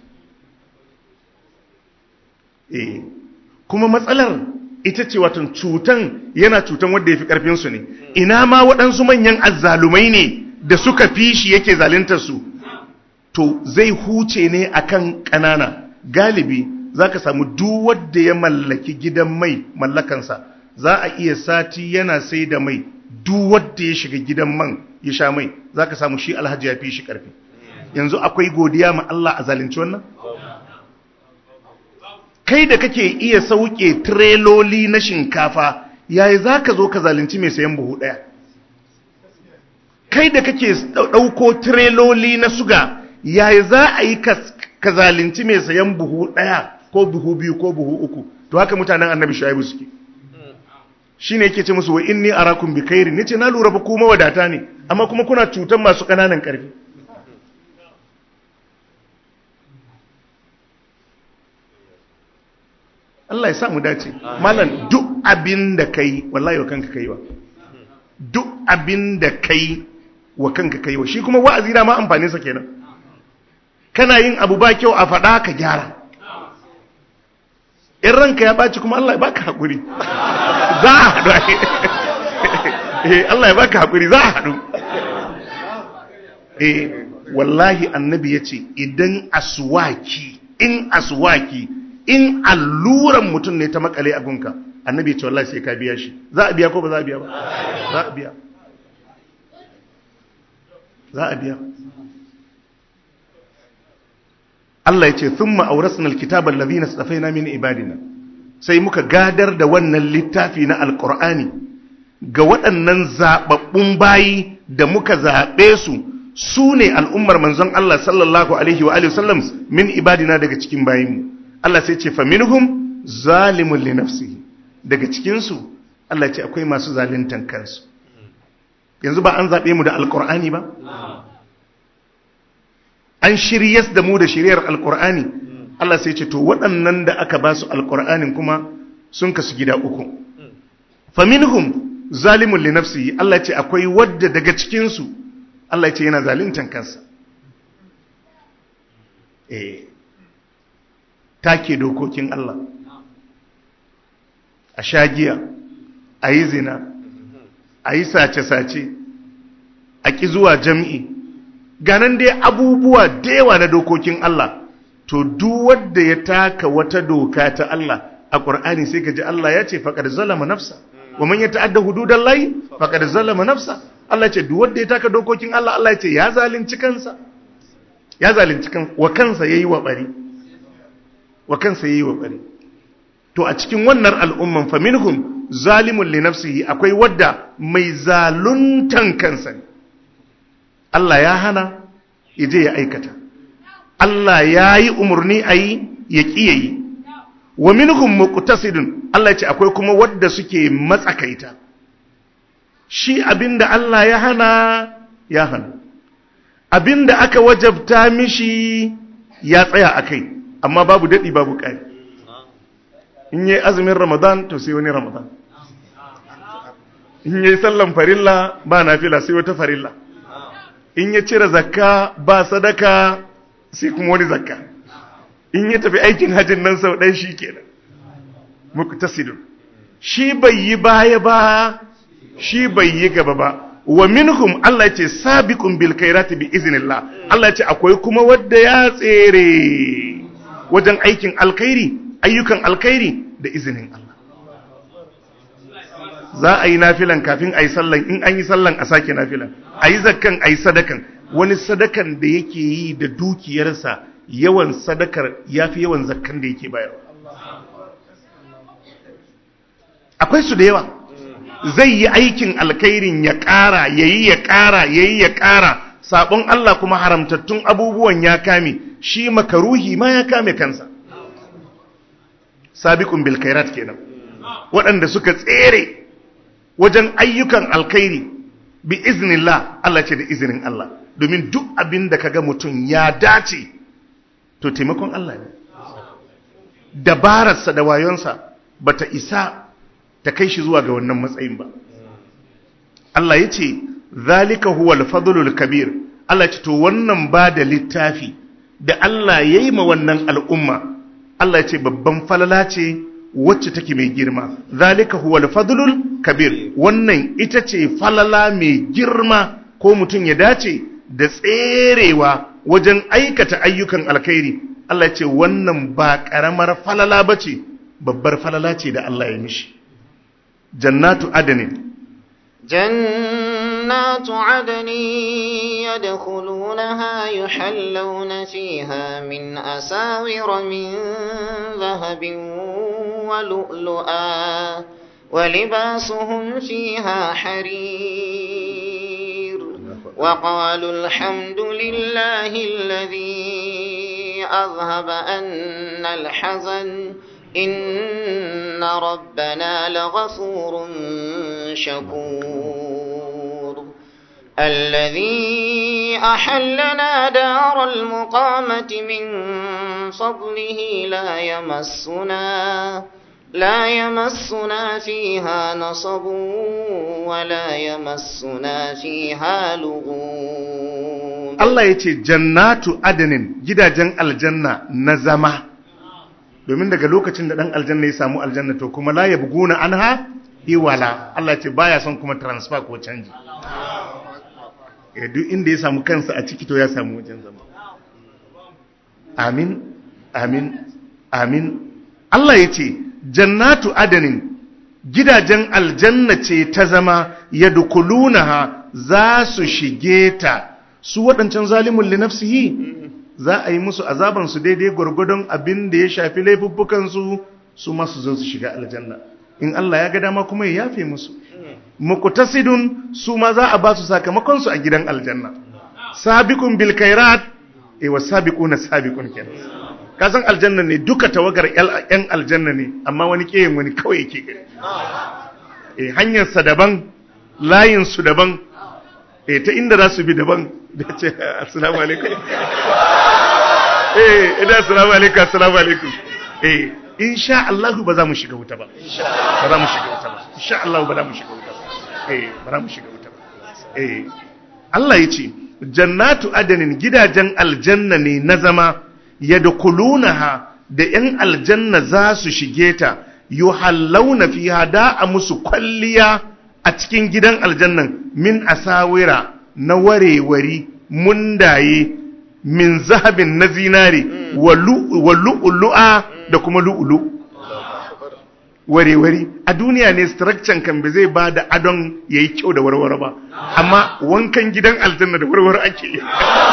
eh kuma matsalar ita ce watan cutan yana cutan wanda ya fi ƙarfinsu ne ina ma waɗansu manyan azzalumai ne da suka fi shi yake su to zai huce ne akan ƙanana galibi za ka samu duk wanda ya mallaki gidan mai mallakansa za a iya sati yana sai da mai duk wanda ya shiga gidan man ya sha mai za ka samu shi alhaji ya fi shi ƙarfi yanzu akwai godiya ma Allah a zalunci wannan kai da kake iya sauke treloli na shinkafa yayi za ka zo ka zalunci mai sayan buhu ɗaya kai da kake ɗauko treloli na suga yayi za a yi ka zalunci mai sayan buhu ɗaya ko buhu biyu ko buhu uku to haka mutanen annabi shaibu suke shi ne yake ce musu wa inni arakum bi kairi ne ce na lura ba kuma wadata ne amma kuma kuna cutan masu ƙananan ƙarfi Allah ya sa mu dace malam duk abin da kai wallahi wa kanka kai wa duk abin da kai wa kanka kai wa shi kuma wa'azi da ma amfanin sa kenan kana yin abu ba kyau a faɗa ka gyara in ranka ya ɓaci kuma Allah ya baka haƙuri za a haɗu eh Allah ya baka haƙuri za a haɗu eh wallahi annabi ya ce idan aswaki in aswaki in alluran mutum ne ta makale a gunka annabi ya ce wallahi sai ka biya shi za a biya ko ba za a biya ba za a biya za a biya Allah ya ce thumma awrasna alkitaba alladhina safaina min ibadina sai muka gadar da wannan littafi na alqur'ani ga waɗannan zababbun bayi da muka zabe su su ne al'ummar manzon Allah sallallahu alaihi wa alihi wasallam min ibadina daga cikin bayinmu Allah sai ce faminhum zalimun li nafsihi daga cikin su Allah ce akwai masu zaluntan kansu yanzu ba an zabe mu da alqur'ani ba an shiryas da mu da shiryar alkur'ani Allah sai ce to waɗannan da aka ba su alƙur'anin kuma sun kasu gida uku faminhum zalimun li nafsihi Allah ce akwai wadda daga cikin su Allah ce yana zaluntan kansa eh take dokokin Allah a shagiya a yi zina a yi sace-sace a ƙi zuwa jam'i ganan dai abubuwa da yawa na dokokin Allah to duk wanda ya taka wata doka ta Allah a Qur'ani sai ka ji Allah ya ce faqad zalama nafsa wa man yata'adda hududan lahi faqad zalama nafsa Allah ce duk wanda ya taka dokokin Allah Allah ya ce ya zalunci kansa ya zalunci kansa wa kansa yayi wa bari wa kansa yayi wa bari to a cikin wannan al'umman fa minhum zalimun li nafsihi akwai wadda mai zaluntan kansa ne Allah ya hana ya je ya aikata Allah ya yi umarni a yi ya ƙi ya yi wa minhum muqtasidun Allah ya ce akwai kuma wadda suke matsakaita shi abinda Allah ya hana ya hana abinda aka wajabta mishi ya tsaya akai amma babu dadi babu ƙari in yi azumin ramadan to sai wani ramadan in yi sallan farilla ba nafila sai wata farilla in ya cire zakka ba sadaka sai kuma wani zakka in ya tafi aikin hajjin nan sau ɗaya shi kenan muqtasidun shi bai yi baya ba shi bai yi gaba ba wa minhum Allah ce sabiqun bil khairati bi iznillah Allah ce akwai kuma wanda ya tsere wajen aikin alkhairi ayyukan alkhairi da izinin Allah za a yi nafilan kafin a yi sallan in an yi sallan a sake nafilan a yi zakkan a yi sadakan wani sadakan da yake yi da dukiyarsa yawan sadakar ya fi yawan zakkan da yake bayarwa akwai su da yawa zai yi aikin alkhairin ya ƙara ya yi ya ƙara ya yi ya ƙara sabon Allah kuma haramtattun abubuwan ya kame shi makaruhi ma ya kame kansa sabiqun bil khairat kenan waɗanda suka tsere wajen ayyukan alkhairi bi iznillah Allah ce da izinin Allah domin duk abin da kaga mutum ya dace to taimakon Allah ne dabararsa da wayonsa bata isa ta kai shi zuwa ga wannan matsayin ba Allah ya ce zalika huwal fadlul kabir Allah ce to wannan ba da littafi da Allah ya yi ma wannan al'umma Allah ya ce babban falala ce wacce take mai girma zalika huwal fadlul kabir wannan ita ce falala mai girma ko mutum ya dace da tserewa wajen aikata ayyukan alkhairi Allah ya ce wannan ba karamar falala bace babbar falala ce da Allah ya mishi jannatu adanin جنات عدن يدخلونها يحلون فيها من أساور من ذهب ولؤلؤا ولباسهم فيها حرير وقالوا الحمد لله الذي أذهب أن الحزن إن ربنا لغفور شكور الذي أحلنا دار المقامة من فضله لا يمسنا لا يمسنا فيها نصب ولا يمسنا فيها لغوب Allah ya ce jannatu adanin gidajen aljanna na zama domin daga lokacin da ɗan aljanna ya samu aljanna to kuma la ya buguna an ha iwala Allah ce baya son kuma transfer ko canji duk inda ya samu kansa a ciki to ya samu wajen zama amin amin amin Allah ya ce jannatu adanin gidajen aljanna ce ta zama ya dukulunaha za su shige ta su waɗancan zalimun linafsihi za a yi musu azabansu daidai gwargwadon abin da ya shafi laifuffukansu su masu zo su shiga aljanna in Allah ya ga dama kuma ya yafe musu muqtasidun su ma za a ba su sakamakon su a gidan aljanna sabiqun bil khairat eh wa sabiquna sabiqun kenan ka san aljanna ne duka tawagar yan aljanna ne amma wani kiyin wani kawai yake gari eh hanyar sa daban layin su daban eh ta inda za su bi daban da ce assalamu alaikum eh idan assalamu alaikum assalamu alaikum eh insha Allah ba za mu shiga wuta ba ba za mu shiga wuta ba insha Allah ba za mu shiga wuta ba eh ba za mu shiga wuta ba eh Allah ya ce jannatu adanin gidajen aljanna ne na zama yadkhulunaha da yan aljanna za su shige ta yuhallawna fiha da a musu kwalliya a cikin gidan aljannan min asawira na warewari mundaye min zahabin na zinare wa lu'lu'a da kuma lu'lu warewari a duniya ne structure kan ba zai ba da adon yayi kyau da warware ba amma wankan gidan aljanna da warware ake yi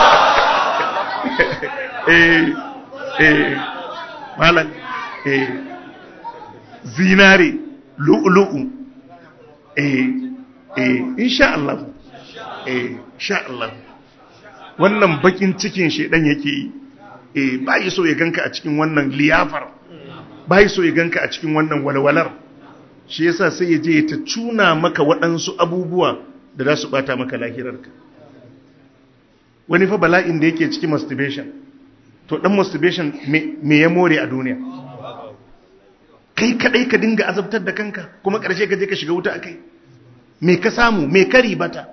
eh eh malam eh zinare lu'lu'u eh eh insha Allah eh insha Allah wannan bakin cikin shedan yake yi eh bai so ya ganka a cikin wannan liyafar bai so ya ganka a cikin wannan walwalar shi yasa sai ya je ta tuna maka waɗansu abubuwa da za su bata maka lahirarka wani fa bala'in da yake cikin masturbation to dan masturbation me ya more a duniya kai kadai ka dinga azabtar da kanka kuma ƙarshe ka je ka shiga wuta akai me ka samu me ka ribata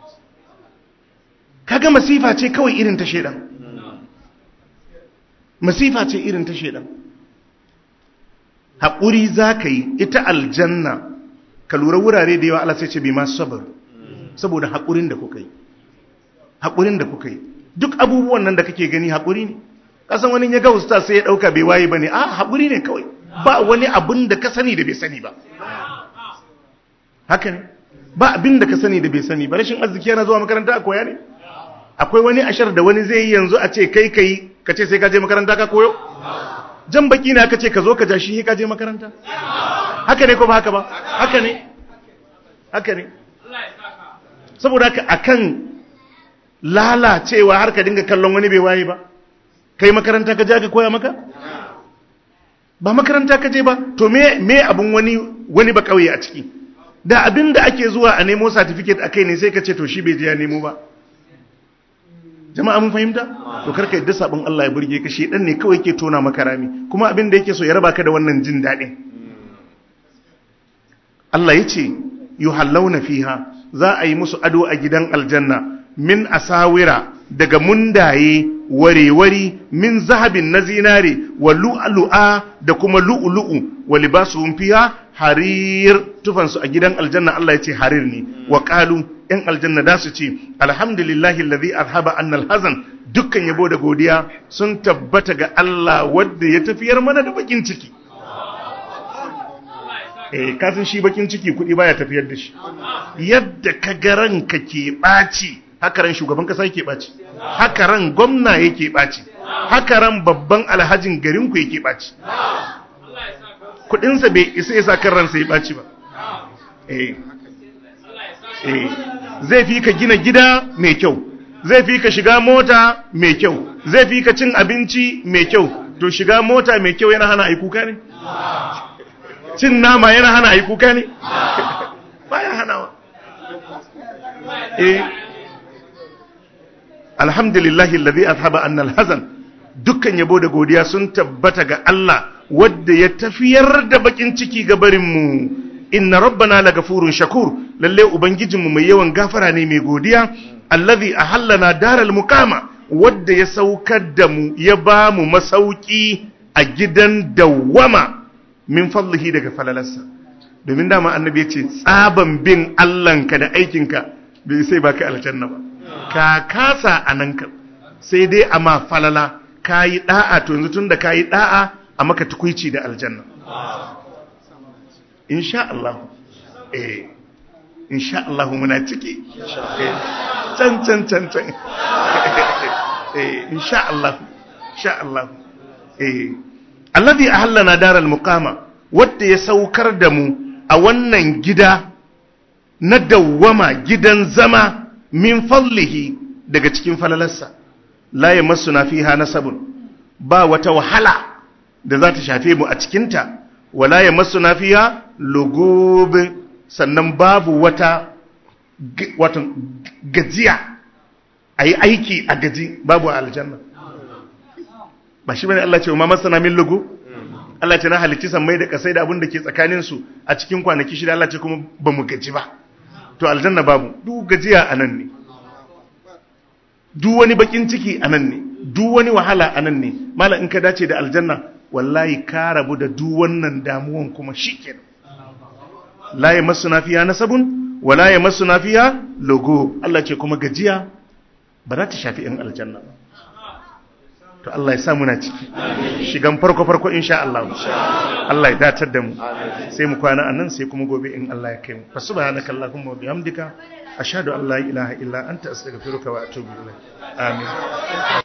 kaga masifa ce kawai irin ta shedan masifa ce irin ta shedan haƙuri za ka yi ita aljanna ka lura wurare da yawa Allah sai ce bi masu sabar saboda haƙurin da kuka yi haƙurin da kuka yi duk abubuwan nan da kake gani haƙuri ne kasan wani ya ga usta sai ya ɗauka bai waye ba ne a haƙuri ne kawai ba wani abin da ka sani da bai sani ba haka ne ba abin da ka sani da bai sani ba rashin arziki yana zuwa makaranta a koya ne akwai wani ashar da wani zai yi yanzu a ce kai kai ka ce sai ka je makaranta ka koyo jan baki ne aka ce ka zo ka ja shi ka je makaranta haka ne ko ba haka ba haka ne haka ne saboda haka akan lalacewa har ka dinga kallon wani bai waye ba kai makaranta ka je aka koya maka ba makaranta ka je ba to me me abun wani wani ba kauye a ciki da abin da ake zuwa a nemo certificate akai ne sai ka ce to shi bai je ya nemo ba jama'a mun fahimta to karka yadda sabon Allah ya burge ka shi dan ne kawai yake tona maka rami kuma abin da yake so ya raba ka da wannan jin dadin Allah yace yuhallawna fiha za a yi musu ado a gidan aljanna min asawira daga mundaye warewari min zahabin na zinare wa lu'lu'a da kuma lu'lu'u wa libasuhum fiha harir tufansu a gidan aljanna Allah yace harir ne wa qalu ‘yan aljanna da su ce, Alhamdulillahi lazi alhaba annal hazan dukkan yabo da godiya sun tabbata ga Allah wadda ya tafiyar mana da bakin ciki. Eh, kasan shi bakin ciki kuɗi baya tafiyar da shi. Yadda ka garan ka ke ɓaci, haka ran shugaban kasa yake ɓaci, haka ran gwamna yake ɓaci, haka ran babban alhajin garinku yake ɓaci. Kuɗinsa bai isa ya sa kan ransa ya ɓaci ba. Eh, zai fi ka gina gida mai kyau zai fi ka shiga mota mai kyau zai fi ka cin abinci mai kyau to shiga mota mai kyau yana hana aikuka ne cin nama yana hana aikuka ne baya hanawa eh alhamdulillahi alladhi azhaba anna alhazan dukkan yabo da godiya sun tabbata ga Allah wadda ya tafiyar da bakin ciki ga barin mu inna rabbana lagafurun shakur lalle ubangijinmu mai yawan gafara ne mai godiya allazi ahallana daral muqama wadda ya saukar da mu ya ba mu masauki a gidan dawwama min fadlihi daga falalarsa domin dama annabi ya ce tsaban bin Allahnka da aikinka bai sai baka aljanna ba ka kasa ananka sai dai amma falala kayi da'a to yanzu tunda kayi da'a a maka tukuici da aljanna insha Allah eh insha Allah muna ciki eh can can can can eh insha Allah insha Allah eh alladhi ahallana daral muqama wanda ya saukar da mu a wannan gida na dawwama gidan zama min fallihi daga cikin falalarsa la yamassuna fiha nasabun ba wata wahala da za ta shafe mu a cikinta wala yamassuna fiha lugub sannan babu wata watan gajiya a yi aiki a gaji babu a aljanna ba shi bane Allah ce ma masana min lugu Allah ce na halicci sammai da kasai da abin da ke tsakanin su a cikin kwanaki shida Allah ce kuma ba mu gaji ba to aljanna babu duk gajiya anan ne duk wani bakin ciki anan ne duk wani wahala anan ne mala in ka dace da aljanna wallahi ka rabu da duk wannan damuwan kuma shikenan la yamassuna fiha nasabun wala yamassuna fiha lugu Allah ce kuma gajiya ba za ta shafi in aljanna ba to Allah ya sa muna ciki shigan farko farko insha Allah Allah ya datar da mu sai mu kwana anan sai kuma gobe in Allah ya kai mu fa subhanaka allahumma wa bihamdika ashhadu an la ilaha illa anta astaghfiruka wa atubu ilaik amin